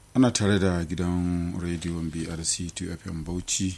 ana tare da gidan rediyon brc 2fm bauchi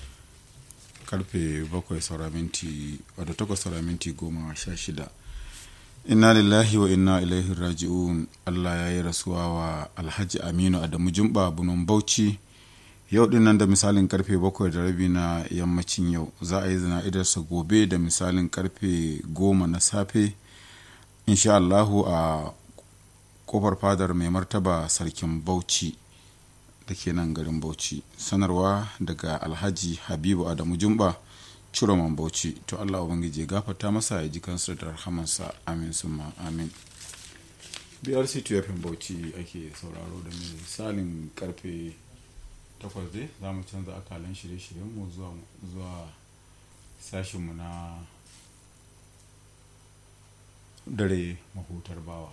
karfe 7 saura minti wadda 8 saura minti 16 inna lillahi wa inna ilaihi raji'un allah ya yi rasuwa wa alhaji aminu adamu jumba bunon bauchi yau din nan da misalin karfe 7 da rabi na yammacin yau za a yi zana'idarsa gobe da misalin karfe 10 na safe insha allahu a kofar fadar mai martaba sarkin bauchi da ke nan garin bauchi sanarwa daga alhaji habibu adamu jumba ciroman bauchi to allah ubangiji ya gafarta masa ya ji kansa da rahamansa amin summa amin brc tufin bauchi ake sauraro da misalin karfe 8 dai za mu canza akalan shirye-shiryenmu zuwa sashinmu na dare mahutar bawa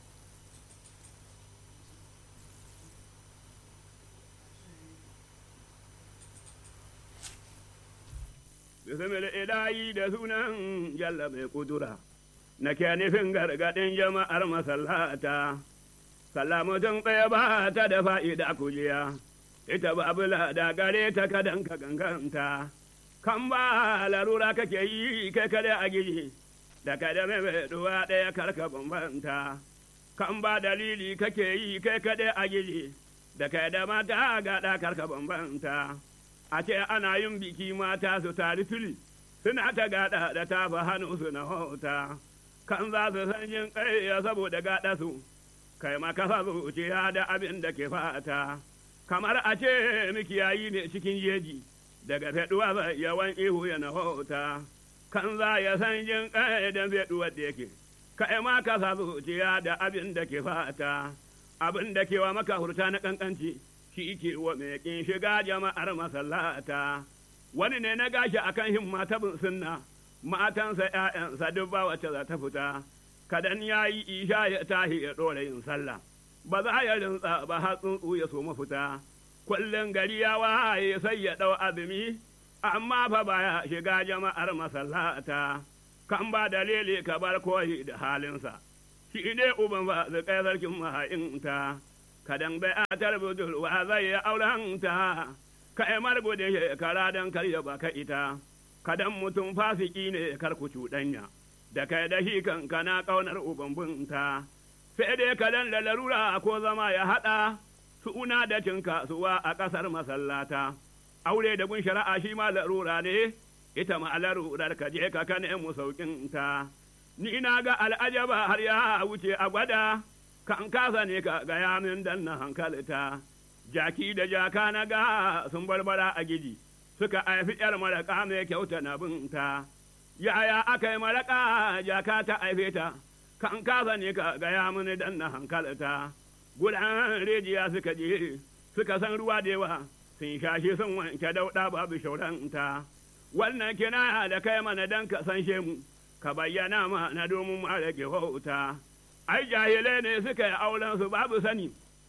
bismil ilahi da sunan jalla mai kudura na ke nufin gargaɗin jama'ar masallata salamutun ɗaya ba ta da fa'ida kujiya ita babu da gare ta kadan ka ganganta kan ba larura kake yi kai kada a giji da kada mai duwa ɗaya karka bambanta kan ba dalili kake yi kai kada a giji da kada mata gaɗa karka bambanta a ce ana yin biki mata su tari tuli suna ta gada da tafa hannu su na hota kan za su san yin ƙarya saboda gada su kai makasa zuciya da abin da ke fata kamar a ce mikiyayi ne cikin jeji daga feduwa ba yawan ihu ya na hota kan za ya san yin ƙarya da feduwa da yake kai makasa zuciya da abin da ke fata abin da ke wa maka hurta na ƙanƙanci shi ke wa mai ƙin shiga jama'ar masallata wani ne na gashi akan himma ta bin sunna matansa ‘ya'yansa duk ba wacce za ta fita kadan ya yi isha ya tahi ya ɗora yin sallah ba za ya rinsa ba har tsuntsu ya so mafita kullum gari ya waye sai ya ɗau azumi amma fa baya shiga jama'ar masallata kan ba dalili ka bar koyi da halinsa shi ne uban ba zai kai sarkin maha'inta. kadan bai a budurwa zai yi aurenta ka yi margudin shekara don karya baka ita kadan mutum fasiki ne kar ku cuɗanya da kai da shi kan kana ƙaunar ubambunta sai dai kadan da larura ko zama ya haɗa suna da cin kasuwa a ƙasar masallata aure da gun shari'a shi ma larura ne ita ma larurar ka je ka kane mu sauƙinta ni na ga al'ajaba har ya wuce a gwada kan kasa ne ka gaya min dan na hankalta jaki da jaka na ga sun barbara a gidi suka haifi yar maraka mai kyauta na binta yaya aka yi maraka jaka ta haife ta kan kasa ne ka gaya min dan na hankalta gudan rijiya suka je suka san ruwa da yawa sun shashi sun wanke dauɗa babu shauranta wannan kina da kai mana dan ka san shemu ka bayyana mana domin ma rage wauta. ai jahilai ne suka yi auren su babu sani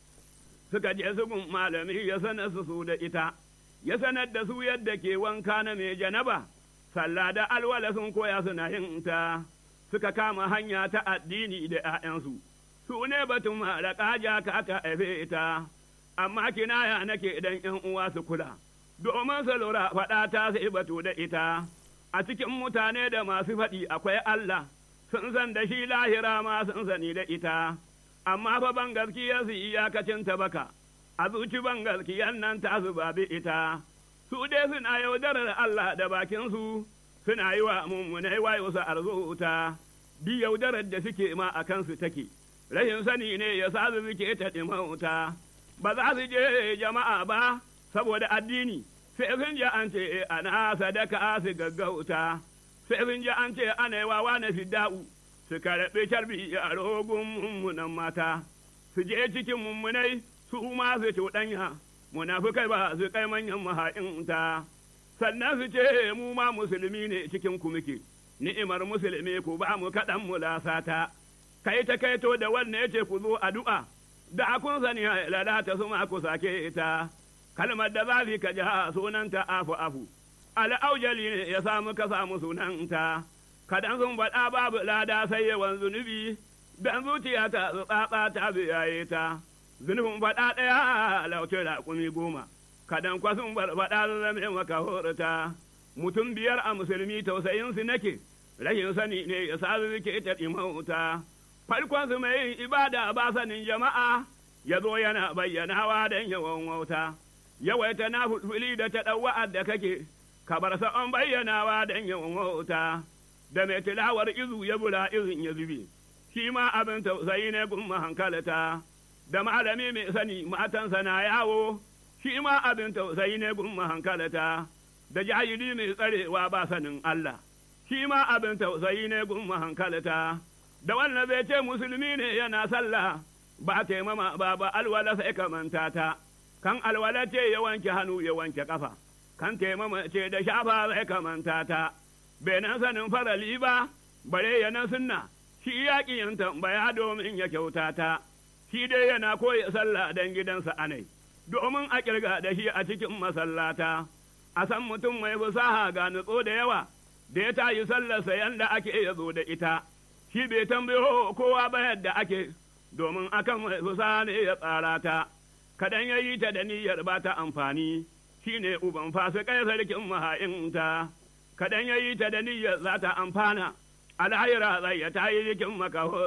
suka je su gun malami ya sanar su su da ita ya sanar da su yadda ke wanka na mai janaba sallah da alwala sun koya suna yin ta suka kama hanya ta addini da 'ya'yansu su ne batun malaka jaka ta haife ta amma kinaya nake idan yan uwa su kula domin su lura faɗa ta sai batu da ita a cikin mutane da masu faɗi akwai Allah sun san da shi lahira ma sun sani da ita, amma fa ban gaskiya su iyakacin ta baka, a zuci ban gaskiyan nan ta su babi ita, su dai suna yaudarar Allah da bakinsu, suna yi wa mummunai wayo su arzuta, bi yaudarar da suke ma a kansu take, rashin sani ne ya sa su suke ta ɗimauta, ba za su je jama'a ba saboda addini, sai sun ji an ce ana sadaka su gaggauta. sai sun ji an ce ana yi wawa na fidda'u su karɓi carbi a rogun mummunan mata su je cikin mummunai su ma su cuɗanya munafukai ba su kai manyan maha'inta sannan su ce mu ma musulmi ne cikin ku muke ni'imar musulmi ku ba mu kaɗan mu lasata kai ta kaito da wannan ya ce ku zo addu'a da kun sani lalata su ma ku sake ita kalmar da za ka ji sunanta afu afu al'aujali ne ya samu ka samu sunanta, kadan sun faɗa babu lada sai yawan zunubi, dan zuciya ta tsatsa ta biyaye ta, zunubin faɗa ɗaya lauke raƙumi goma, kadan kwasun barbaɗa zame maka horata, mutum biyar a musulmi tausayinsu nake, rashin sani ne ya sa suke ta ɗimauta. Farkon su mai yin ibada ba sanin jama'a, ya zo yana bayyanawa don yawan wauta. Yawaita na fulfuli da ta ɗauwa'ar da kake, ka bar sa'on bayyanawa don yawan wauta. Da mai tilawar izu ya bula izin ya zube, shi ma abin tausayi ne gumma hankalata. Da malami mai sani matansa na yawo, shi ma abin tausayi ne gumma hankalata. Da jahili mai tsarewa ba sanin Allah, shi ma abin tausayi ne gumma hankalata. da wannan zai ce musulmi ne yana sallah ba taimama ba ba alwala sai ka manta ta kan alwala ce ya wanke hannu ya wanke kafa kan taimama ce da shafa sai ka manta ta bai nan sanin farali ba bare ya nan sunna shi yaƙi yin tambaya domin ya kyauta ta shi dai yana koya sallah dan gidansa anai domin a kirga da shi a cikin masallata a san mutum mai fasaha ga nutso da yawa da ya tayi sallarsa yanda ake ya zo da ita shi bai tambayo kowa ba yadda ake domin akan mai fusa ne ya tsara ta kadan ya yi ta da niyyar ba ta amfani shi ne uban fasikai sarkin maha'inta kadan ya yi ta da niyyar za ta amfana alhaira zai ya tayi jikin makaho